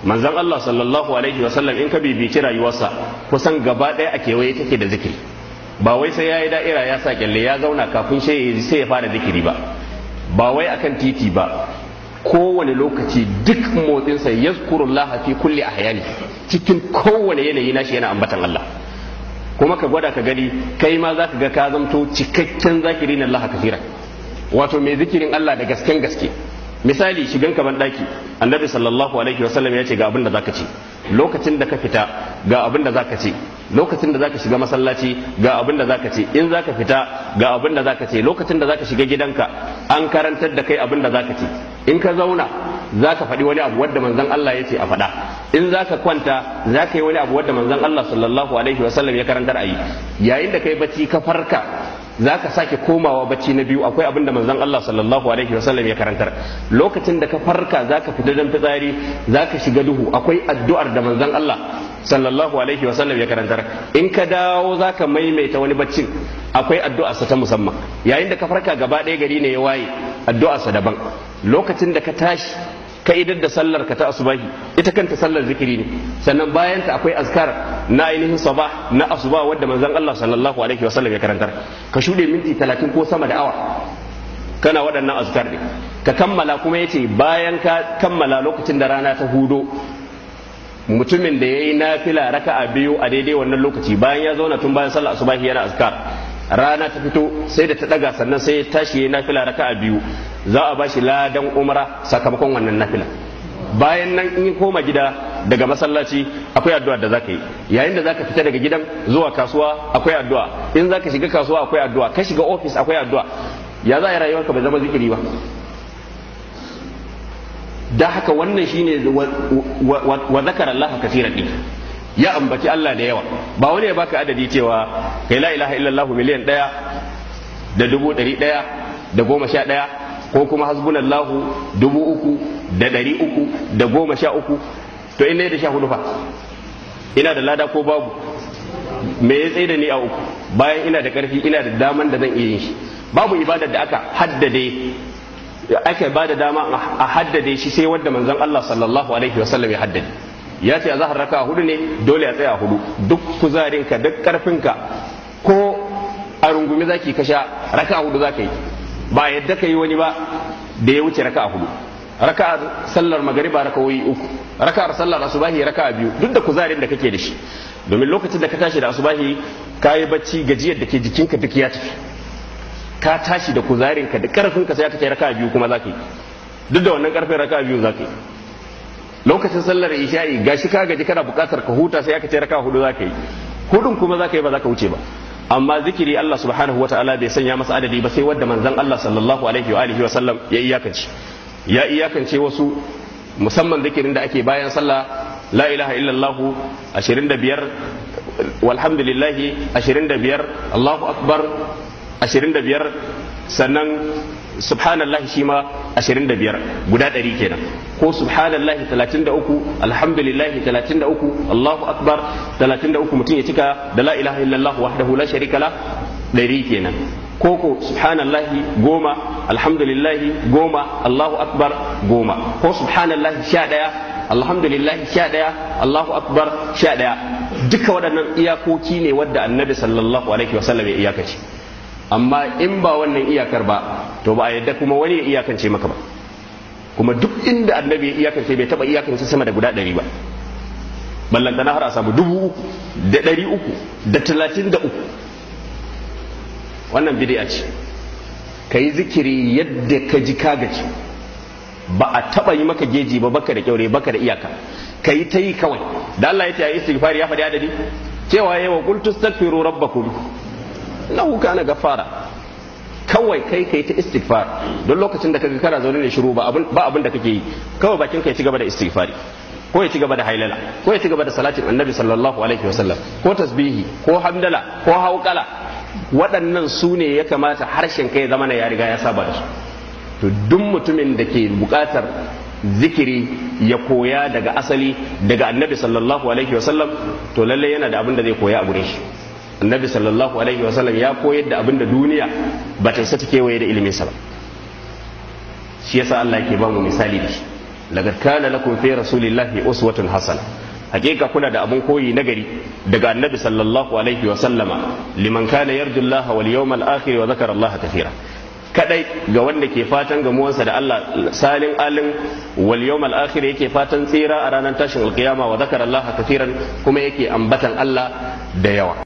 manzon Allah sallallahu alaihi wasallam in ka bibici rayuwarsa kusan gaba ɗaya a kewaye take da zikiri ba wai sai ya yi da'ira ya sa kyalle ya zauna kafin sai ya fara zikiri ba ba wai akan titi ba kowane lokaci duk motsinsa ya fi kulli ahyani cikin kowane yanayi nashi yana ambatan Allah kuma ka gwada ka gani kai ma za ka ga ka zamto cikakken zakiri na Allah kafira wato mai zikirin Allah da gasken gaske misali shigan ka ban daki annabi sallallahu alaihi wasallam ya ce ga abin da zaka ce lokacin da ka fita ga abin da zaka ce lokacin da zaka shiga masallaci ga abin da zaka ce in zaka fita ga abin da zaka ce lokacin da zaka shiga gidanka an karantar da kai abin da zaka ce in ka zauna zaka faɗi wani abu wadda manzon Allah ya ce a faɗa in zaka kwanta zaka yi wani abu wadda manzon Allah sallallahu alaihi wasallam ya karantar a yi yayin da kai bacci ka farka za ka sake komawa bacci na biyu akwai abin da manzon Allah sallallahu alaihi wasallam ya karantar lokacin da ka farka za ka fita don fitsari za ka shiga duhu akwai addu'ar da manzon Allah sallallahu alaihi wasallam ya karantar in ka dawo za ka maimaita wani baccin akwai addu'arsa ta musamman yayin da ka farka gaba ɗaya gari ne ya waye addu'arsa daban lokacin da ka tashi ka idar da sallar ka ta asubahi ita kanta sallar zikiri ne sannan bayan ta akwai azkar na ainihin sabah na asuba wadda manzon Allah sallallahu alaihi wasallam ya karantar ka shude minti 30 ko sama da awa kana waɗannan azkar ne ka kammala kuma yace bayan ka kammala lokacin da rana ta hudo mutumin da yayi nafila raka'a biyu a daidai wannan lokaci bayan ya zauna tun bayan sallar asubahi yana azkar rana ta fito sai da ta daga sannan sai ya tashi ya nafila raka'a biyu za a bashi ladan umra sakamakon wannan nafila bayan nan in koma gida daga masallaci akwai addu'a da zaka yi yayin da zaka fita daga gidan zuwa kasuwa akwai addu'a in zaka shiga kasuwa akwai addu'a ka shiga ofis akwai addu'a ya za a yi rayuwarka bai zama zikiri ba da haka wannan shine wa zakara Allah kasiran din ya ambaci Allah da yawa ba wani ya baka adadi cewa kai la ilaha illallah miliyan ɗaya da dubu ɗari ɗaya da goma sha ɗaya ko kuma hasbunallahu dubu uku da ɗari uku da goma sha uku to ina da sha hudu fa ina da lada ko babu me ya tsaye da ni a uku bayan ina da ƙarfi ina da daman da zan iya yin shi babu ibadar da aka haddade aka ba da dama a haddade shi sai wadda manzon Allah sallallahu alaihi wasallam ya haddade ya ce a zahar raka hudu ne dole a tsaya hudu duk kuzarinka duk karfinka ko a rungumi zaki ka sha raka hudu za ka yi ba yadda ka yi wani ba da ya wuce raka hudu raka sallar magariba raka wuyi uku raka sallar asubahi raka biyu duk da kuzarin da kake da shi domin lokacin da ka tashi da asubahi ka yi bacci gajiyar da ke jikinka duk ya tafi ka tashi da kuzarinka da karfinka sai aka ce raka biyu kuma za ka yi duk da wannan karfin raka biyu za ka yi lokacin sallar isha'i gashi ka gaji kana bukatar ka huta sai aka ce raka hudu zaka yi hudun kuma zaka yi ba zaka wuce ba amma zikiri Allah subhanahu wataala bai sanya masa adadi ba sai wanda manzon Allah sallallahu alaihi wa alihi wa sallam ya iyakance ya iyakance wasu musamman zikirin da ake bayan sallah la ilaha illallah 25 walhamdulillahi 25 Allahu akbar 25 sannan subhanallahi shi ma 25 guda ɗari kenan ko subhanallahi 33 alhamdulillahi 33 Allahu akbar 33 mutum ya cika da la ilaha illallah wahdahu la sharika la ɗari kenan ko ko subhanallahi goma alhamdulillahi goma Allahu akbar goma ko subhanallahi sha ɗaya alhamdulillahi sha ɗaya Allahu akbar sha ɗaya duka waɗannan iyakoki ne wadda annabi sallallahu alaihi wasallam ya iyakace amma in ba wannan iyakar ba to ba a yadda kuma wani ya iyakance maka ba kuma duk inda annabi ya iyakance bai taba iyakance sama da guda ɗari ba ballantana har a samu dubu uku da ɗari uku da talatin da uku wannan bid'a ce ka yi zikiri yadda ka ji ka gaji ba a taba yi maka geji ba baka da kyaure baka da iyaka ka yi ta yi kawai da Allah ya ce a istighfari ya faɗi adadi cewa yawa qul tastaghfiru rabbakum innahu kana gafara kawai kai kai ta istighfar don lokacin da kaga kana zaune ne shiru ba abin ba abin da kake yi kawai bakin ka ya ci gaba da istighfari ko ya ci gaba da hailala ko ya ci gaba da salatin annabi sallallahu alaihi wasallam ko tasbihi ko hamdala ko hauqala waɗannan su ne ya kamata harshen kai zama ya riga ya saba da su to duk mutumin da ke buƙatar zikiri ya koya daga asali daga annabi sallallahu alaihi wasallam to lalle yana da abin da zai koya a gurin shi annabi sallallahu alaihi wasallam ya koyar da abin da duniya ba ta isa ta kewaye da iliminsa ba shi yasa Allah yake ba mu misali da shi laqad kana lakum fi rasulillahi uswatun hasana hakika kuna da abun koyi nagari daga annabi sallallahu alaihi wa sallama liman kana yarju Allah wal yawmal akhir wa zakara Allah kathira kadai ga wanda ke fatan gamuwansa da Allah salin alin wal yawmal akhir yake fatan tsira a ranar tashin alkiyama wa zakara Allah kathiran kuma yake ambatan Allah da yawa